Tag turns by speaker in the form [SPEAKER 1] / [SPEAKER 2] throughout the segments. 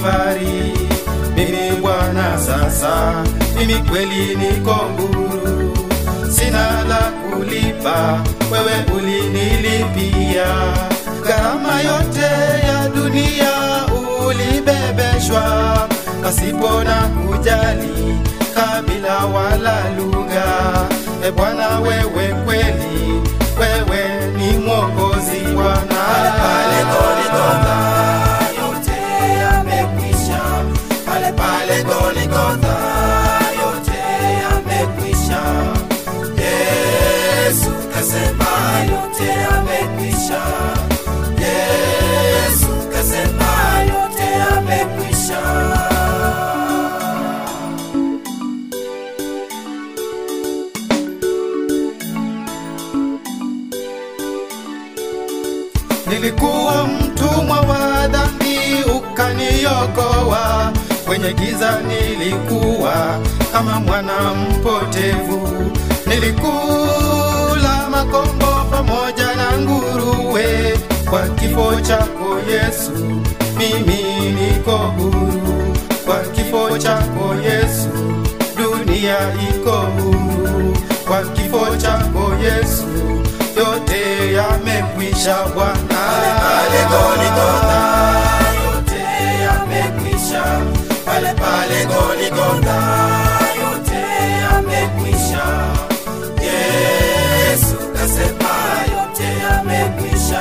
[SPEAKER 1] Kalvari. Mimi Bwana sasa, mimi kweli niko huru, sina la kulipa, wewe ulinilipia gharama yote ya dunia ulibebeshwa, pasipo na kujali kabila wala lugha. E Bwana, wewe kweli, wewe ni mwokozi Bwana.
[SPEAKER 2] Pale Goligotha yote yamekwisha, pale pale Goligotha yote yamekwisha. Yesu kasema yote yamekwisha. Yesu kasema yote yamekwisha.
[SPEAKER 1] Nilikuwa mtumwa wa dhambi, ukaniokoa. Kwenye giza nilikuwa kama mwana mpotevu, nilikula makombo pamoja na nguruwe. Kwa kifo chako Yesu, mimi niko huru. Kwa kifo chako Yesu, dunia iko huru. Kwa kifo chako Yesu, yote yamekwisha Bwana.
[SPEAKER 2] Pale Goligotha yote yamekwisha, pale pale Goligotha yote yamekwisha. Yesu kasema yote yamekwisha.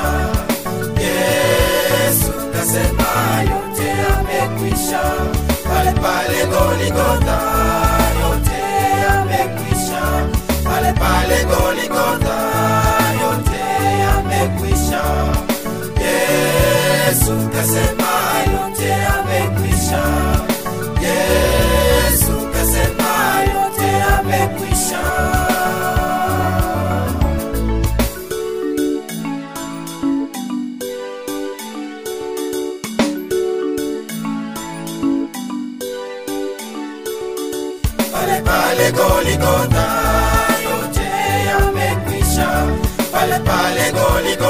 [SPEAKER 2] Yesu kasema yote yamekwisha, pale pale Goligotha yote yamekwisha, pale pale Goligotha yote yamekwisha. Yesu kasema yote yamekwisha. Yesu kasema yote yamekwisha. Pale pale Goligotha yote yamekwisha, pale pale Goligotha